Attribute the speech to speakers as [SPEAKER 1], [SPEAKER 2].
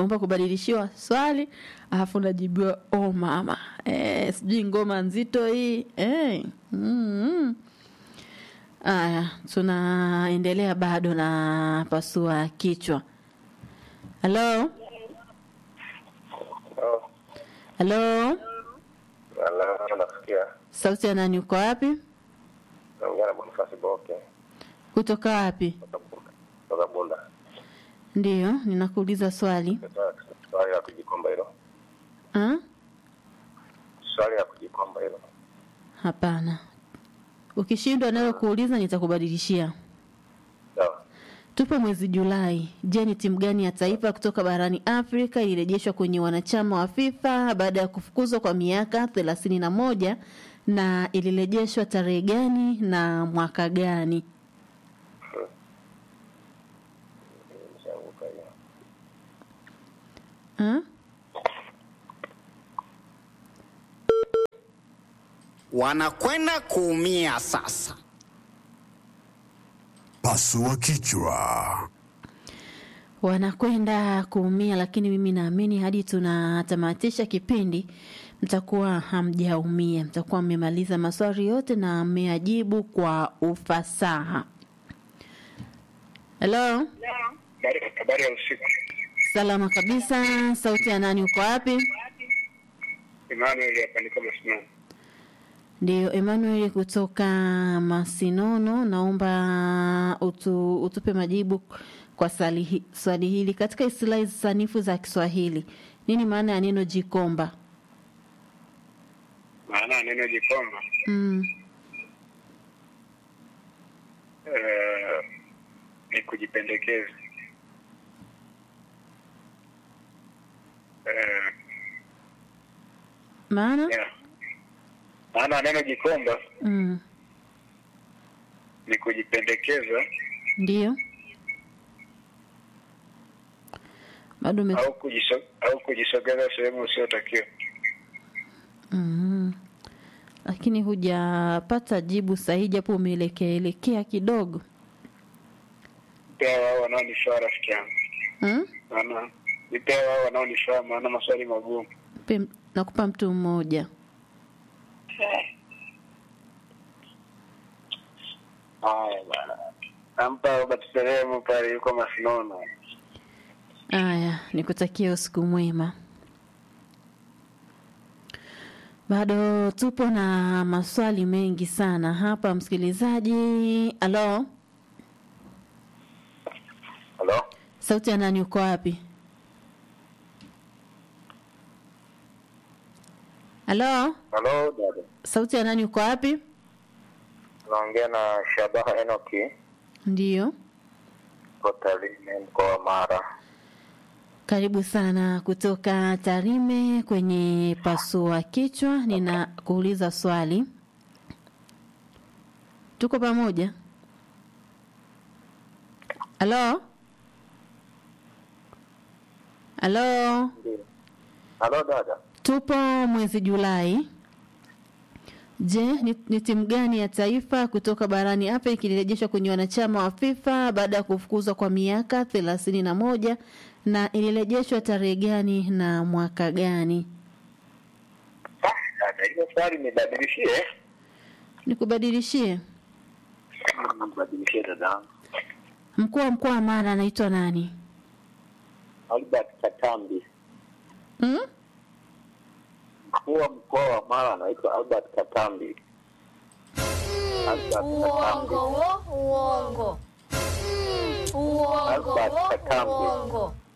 [SPEAKER 1] unaomba kubadilishiwa swali alafu unajibiwa oh mama eh, sijui ngoma nzito hii eh. mm-hmm. Aya, tunaendelea bado na pasua kichwa. Halo,
[SPEAKER 2] Oh,
[SPEAKER 1] halo,
[SPEAKER 2] ala, nasikia.
[SPEAKER 1] sauti ya nani? Uko wapi?
[SPEAKER 2] Naongea na Bonifasi Boke
[SPEAKER 1] Kutoka wapi?
[SPEAKER 2] kutoka Bunda. Kutoka Bunda.
[SPEAKER 1] Ndiyo, ninakuuliza swali.
[SPEAKER 2] Sasa, Swali la kujikomba hilo.
[SPEAKER 1] Ah?
[SPEAKER 2] Swali la kujikomba hilo.
[SPEAKER 1] Hapana, ukishindwa nayo kuuliza nitakubadilishia.
[SPEAKER 2] Sawa.
[SPEAKER 1] Tupo mwezi Julai. Je, ni timu gani ya taifa kutoka barani Afrika ilirejeshwa kwenye wanachama wa FIFA baada ya kufukuzwa kwa miaka thelathini na moja na ilirejeshwa tarehe gani na mwaka gani?
[SPEAKER 2] Nishaanguka hiyo.
[SPEAKER 1] Ah?
[SPEAKER 3] wanakwenda kuumia sasa.
[SPEAKER 4] Pasua kichwa.
[SPEAKER 1] wanakwenda kuumia, lakini mimi naamini hadi tunatamatisha kipindi mtakuwa hamjaumia, mtakuwa mmemaliza maswali yote na mmeajibu kwa ufasaha. Halo,
[SPEAKER 2] Habari- Habari ya usiku.
[SPEAKER 1] salama kabisa. Sauti ya nani? Uko wapi?
[SPEAKER 2] Emmanuel hapa niko Masinono.
[SPEAKER 1] Ndio, Emmanuel kutoka Masinono, naomba utu, utupe majibu kwa swali hi- swali hili. Katika istilahi sanifu za Kiswahili, nini maana ya neno jikomba?
[SPEAKER 2] Maana ya neno jikomba
[SPEAKER 1] Mm.
[SPEAKER 2] eh, ni kujipendekeza. Eh,
[SPEAKER 1] Maana?
[SPEAKER 2] yeah. Maana ya neno jikomba
[SPEAKER 1] Mm.
[SPEAKER 2] ni kujipendekeza
[SPEAKER 1] Ndio. Bado ume...
[SPEAKER 2] au kujiso, au kujisogeza sehemu usiotakiwa.
[SPEAKER 1] mm. Lakini hujapata jibu sahihi, japo umeelekea elekea kidogo.
[SPEAKER 2] Pia wao wanaonifaa rafiki yangu,
[SPEAKER 1] Mm?
[SPEAKER 2] maana ni pia wao wanaonifaa, maana maswali magumu.
[SPEAKER 1] Pe, nakupa mtu mmoja.
[SPEAKER 2] Haya bana, nampa Robert Seremu pale, yuko Masinono.
[SPEAKER 1] Aya, nikutakia usiku mwema. Bado tupo na maswali mengi sana hapa, msikilizaji. Halo,
[SPEAKER 2] Halo,
[SPEAKER 1] sauti ya nani? Uko wapi? Halo,
[SPEAKER 2] halo dada,
[SPEAKER 1] sauti ya nani? Uko wapi?
[SPEAKER 2] naongea na Shabaha Enoki
[SPEAKER 1] Ndiyo,
[SPEAKER 2] kutoka Tarime, mkoa wa Mara.
[SPEAKER 1] karibu sana kutoka Tarime kwenye pasua kichwa. Ninakuuliza swali, tuko pamoja? Halo, halo,
[SPEAKER 2] Ndio. Halo dada,
[SPEAKER 1] tupo mwezi Julai. Je, ni, ni timu gani ya taifa kutoka barani Afrika ilirejeshwa kwenye wanachama wa FIFA baada ya kufukuzwa kwa miaka thelathini na moja na ilirejeshwa tarehe gani na mwaka gani?
[SPEAKER 2] Ah, dada, hiyo swali nibadilishie.
[SPEAKER 1] Nikubadilishie.
[SPEAKER 2] Nibadilishie dada.
[SPEAKER 1] Mkuu wa mkoa wa Mara anaitwa nani?
[SPEAKER 2] Albert Katambi,
[SPEAKER 1] Hmm?
[SPEAKER 2] mkuu wa mkoa wa Mara anaitwa Albert Katambi. Albert Katambi.
[SPEAKER 5] Uongo wo, uongo. Mm, Uongo
[SPEAKER 2] Albert
[SPEAKER 5] wo,
[SPEAKER 2] Katambi.
[SPEAKER 5] uongo.